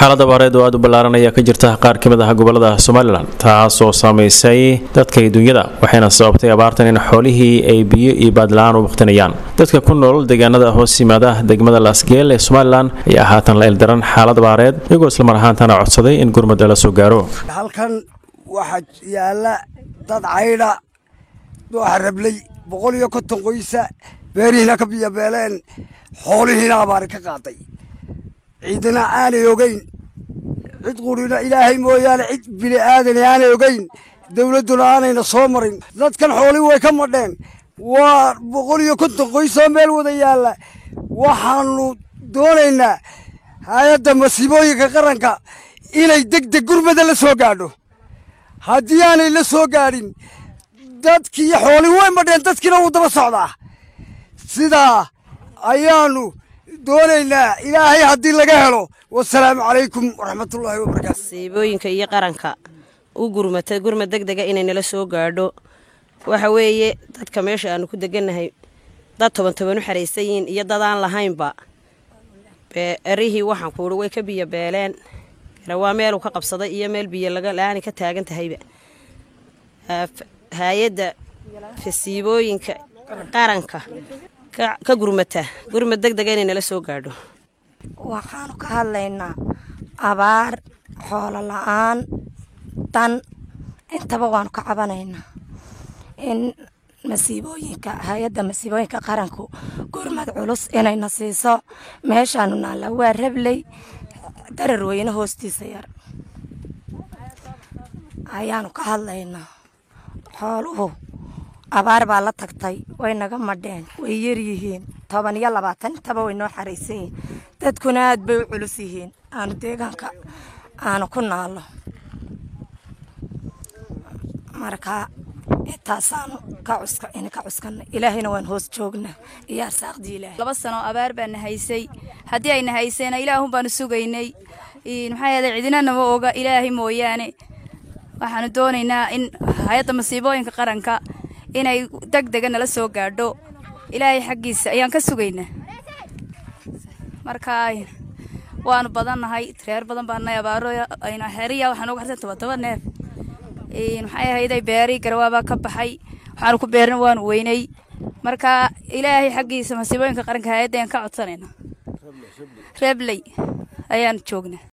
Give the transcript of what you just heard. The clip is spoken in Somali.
xaalad abaareed oo aada u ballaaran ayaa ka jirta qaar ka mid ah gobolada somalilan taasoo saamaysay dadka iyo dunyada waxayna sababtay abaartan in xoolihii ay biyo iyo baadla-aan u waqtinayaan dadka ku nool deegaanada hoos yimaada degmada laasgeel ee somalilan ayaa haatan la ildaran xaalad abaareed iyagoo islamar ahaantana codsaday in gurmada la soo gaaro halkan waxaa yaalla dad caydha dooxa rablay boqol iyo konton qoysa beerihiina ka biyabeeleen xoolihiina abaari ka qaaday ciidina aanay ogeyn cid qurina ilaahay mooyaane cid bini aadani aanay ogeyn dowladduna aanayna soo marin dadkan xoolii way ka madheen waa boqol iyo konton qoysoo meel wada yaalla waxaanu doonaynaa hay-adda masiibooyinka qaranka inay deg deg gurmada la soo gaadho haddii aanay la soo gaadhin dadkii xoolii way madheen dadkiina wuu daba socdaa sidaa ayaanu doonaynaa ilaahay haddii laga helo wasalaamu calaykum waraxmatullaahi wabarakaatu masiibooyinka iyo qaranka u gurmata gurmad deg dega inay nala soo gaadho waxa weeye dadka meesha aanu ku degannahay dad toban toban u xaraysan yihiin iyo dad aan lahaynba erihii waxaan kuuhi way ka biyo beeleen waa meeluu ka qabsaday iyo meel biyo laga-aani ka taagan tahayba hay-adda fasiibooyinka qaranka ka gurmata gurmad deg dega inay nala soo gaadho waxaanu ka hadlaynaa abaar xoolo la-aan dan intaba waanu ka cabanaynaa in masiibooyinka hay-adda masiibooyinka qaranku gurmad culus inayna siiso meeshaanu naalla waa rabley darar weyne hoostiisa yar ayaanu ka hadlaynaa xooluhu abaar baa la tagtay way naga madheen way yaryihiin toban iyo labaatan intaba way noo xaraysan yihiin dadkuna aad bay u culus yihiin aanu deegaanka aanu ku naallo marka intaasaanu ka cuska in ka cuskanay ilaahayna waan hoos joognaa iyo arsaaqdii ilaahay laba sano abaar baana haysay haddii ayna haysayna ilaahun baanu sugaynay maxaa yeelay cidina nama oga ilaahay mooyaane waxaanu doonaynaa in hay-adda masiibooyinka qaranka inay deg dega nala soo gaadho ilaahay xaggiisa ayaan ka sugaynaa marka waanu badannahay reer badan baanahay abaaro ayna xeriya waxaan uga harsan toban toban neef maxay ahayday beeri garwaabaa ka baxay waxaanu ku beerna waanu weynay marka ilaahay xaggiisa masiibooyinka qaranka hay-adda ayaan ka codsanayna rebley ayaan joognaa